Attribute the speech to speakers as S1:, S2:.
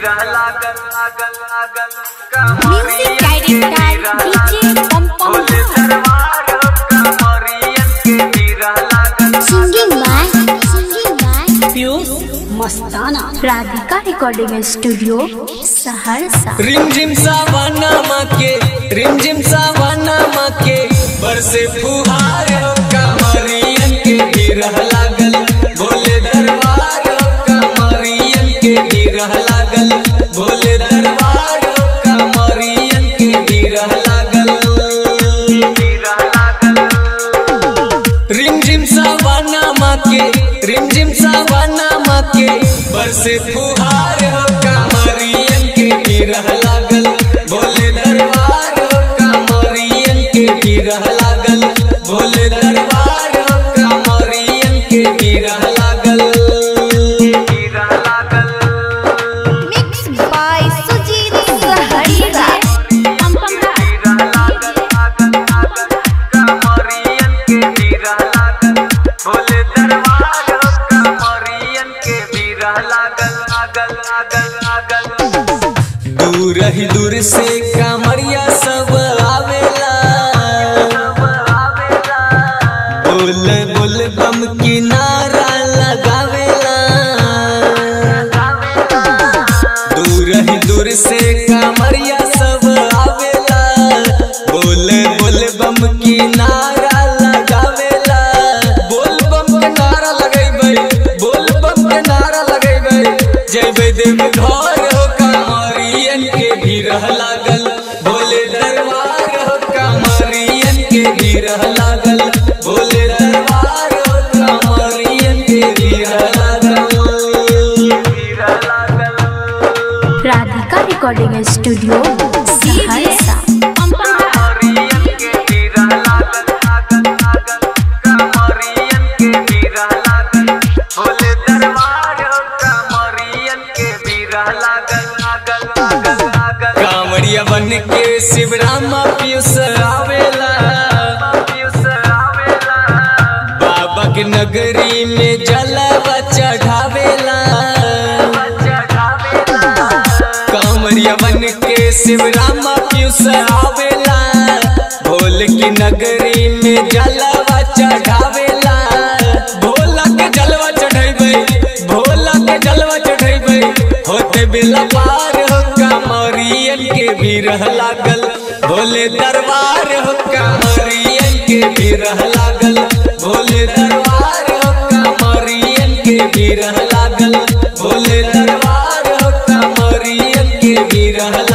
S1: Music director DJ Pompom Singing by Singing by
S2: Piyush Mastana
S1: Radhika recording studio Saharsa
S3: रिमझिम सावाना माके रिमझिम सावाना माके बरसे फुहार हो कमरियन के गिरह लागल भोले दरबार हो कमरियन के गिरह लागल भोले दरबार हो कमरियन के गिरह लागल रिमझिम सावाना माके रिमझिम सावाना माके बरसे फुहार हो कमरियन के गिरह लागल भोले दरबार हो कमरियन के गिरह लागल भोले दरबार हो कमरियन के गिरह लागल
S1: Mixed by Sujit Sahariya
S3: दूर ही दूर से कामरिया सब आवेला बोल बोल बम की नारा लगावेला दूर ही दूर से कामरिया सब आवेला बोल बोल बम की नारा लगावेला बोल बम के नारा लगेबै बोल बम के नारा लगेबै जयबै देव घर हो कामरियन के गिरह लागल भोले दरबार हो कामरियन के गिरह लागल भोले दरबार हो कामरियन के गिरह लागल
S1: राधिका रिकॉर्डिंग स्टूडियो सहरसा
S3: कांवरिया बन के शिवरामा पीयूष आवेला बाबा के नगरी में जलवा चढ़ावेला कांवरिया बन के शिवरामा पीयूष आवेला भोल की नगरी में जलवा चढ़ावेला भोला के जलवा चढ़ेबै भोला के जलवा चढ़ेबै होते बेला पार हो कांवरियन के बिरह लागल भोले दरबार हो कांवरियन के बिरह लागल भोले दरबार हो कांवरियन के बिरह लागल भोले दरबार हो कांवरियन के बिरह लागल